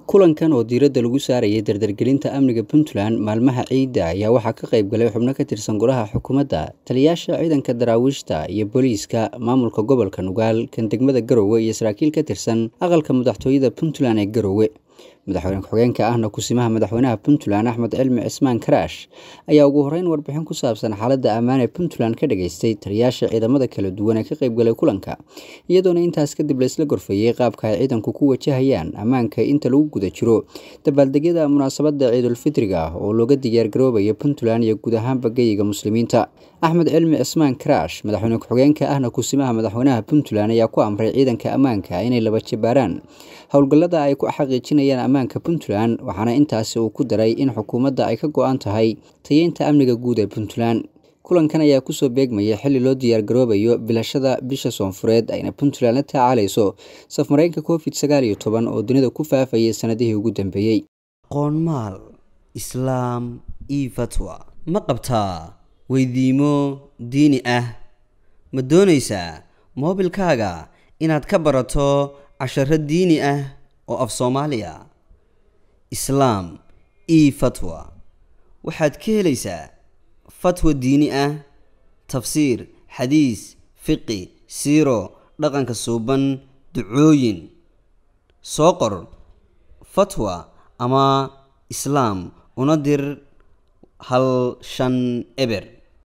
kulankan oo diiradda lagu saarayay dardargelinta amniga puntland maalmaha ciidda ayaa waxaa ka qayb galay xubno ka tirsan golaha xukuumadda taliyayaasha ciidanka daraawiishta iyo booliiska maamulka gobolka nugaal kan degmada garowe iyo saraakiil ka tirsan aqalka madaxtooyada puntland ee garowe madaxweyne ku-xigeenka ahna kusimaha madaxweynaha puntland axmed cilmi cismaan karaash ayaa ugu horeyn warbixin ku saabsan xaaladda ammaan ee puntland ka dhageystay taliyayaasha ciidamada kala duwan ee ka qaybgalay kulanka iyadoona intaas kadib laisla gorfeeyey qaabka ay ciidanku ku wajahayaan ammaanka inta lagu guda jiro dabaaldegyada munaasabadda ciidulfitriga oo looga diyaargaroobayo puntland iyo guud ahaanba geyiga muslimiinta axmed cilmi cismaan karaash madaxweyne ku-xigeenka ahna kusimaha madaxweynaha puntland ayaa ku amray ciidanka ammaanka inay laba jabaaraan howlgallada ay ku xaqiijinayaan ammaanka puntland waxaana intaasi uu ku daray in xukuumadda ay ka go-an tahay tayeynta amniga guud ee puntland kulankan ayaa kusoo beegmaya xilli loo diyaargaroobayo bilashada bisha soonfureed ayna puntland la tacaalayso safmareenka covid sagaal iyo toban oo dunida ku faafayay sanadihii ugu dambeeyey qoonmaal islaam io fatwa ma qabtaa weydiimo diini ah ma doonaysaa moobilkaaga inaad ka barato casharo diini ah oo af soomaaliya islaam io fatwa waxaad ka helaysaa fatwa diini ah tafsiir xadiis fiqi siiro dhaqanka suuban ducooyin soo qor fatwa ama islaam una dir hal shan eber